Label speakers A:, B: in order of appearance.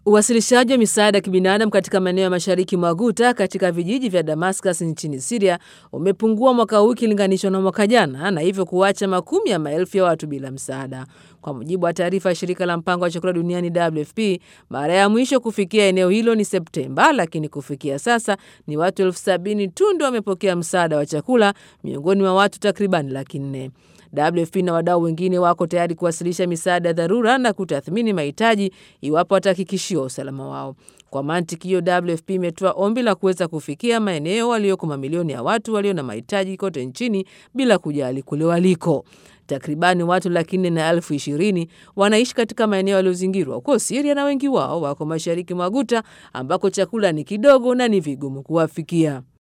A: Uwasilishaji wa misaada ya kibinadamu katika maeneo ya mashariki mwa Ghouta katika vijiji vya Damascus nchini Syria umepungua mwaka huu ikilinganishwa na mwaka jana na hivyo kuacha makumi ya maelfu ya watu bila msaada. Kwa mujibu wa taarifa ya shirika la mpango wa chakula duniani WFP, mara ya mwisho kufikia eneo hilo ni Septemba, lakini kufikia sasa ni watu elfu sabini tu ndio wamepokea msaada wa chakula miongoni mwa watu takribani laki nne. WFP na wadau wengine wako tayari kuwasilisha misaada ya dharura na kutathmini mahitaji iwapo watahakikishiwa usalama wao. Kwa mantiki hiyo, WFP imetoa ombi la kuweza kufikia maeneo walioko mamilioni ya watu walio na mahitaji kote nchini bila kujali kule waliko. Takribani watu laki nne na elfu ishirini wanaishi katika maeneo yaliyozingirwa huko Siria na wengi wao wako mashariki mwa Guta ambako chakula ni kidogo na ni vigumu kuwafikia.